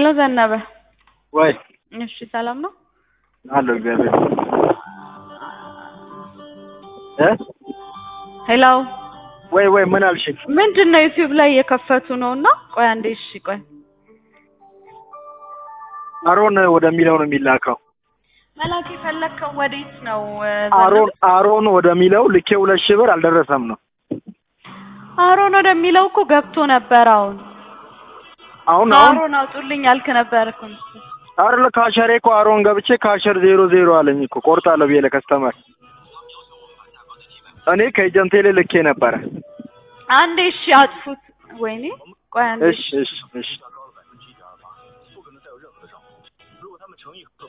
ዘነበ። ወይ እሺ ሰላም ነው? አለሁ እግዚአብሔር እ ሄሎ ወይ ወይ ምን አልሽኝ? ምንድን ነው ዩቲዩብ ላይ እየከፈቱ ነው እና ቆይ አንዴ እሺ ቆይ አሮን ወደሚለው ነው የሚላከው። መላክ የፈለግከው ወዴት ነው? እ፣ አሮን አሮን ወደሚለው ልኬ ሁለት ሺህ ብር አልደረሰም ነው አሮን ወደሚለው እኮ ገብቶ ነበር። አሁን አሁን አሁን አሮን አውጡልኝ ያልክ ነበር እኮ አይደለ ካሸሬ እኮ አሮን ገብቼ ካሸር ዜሮ ዜሮ አለኝ እኮ ቆርጣለሁ ብዬ ለከስተመር እኔ ከኤጀንቴ ላይ ልኬ ነበረ። አንዴ እሺ አጥፉት። ወይኔ ቆይ አንዴ እሺ እሺ እሺ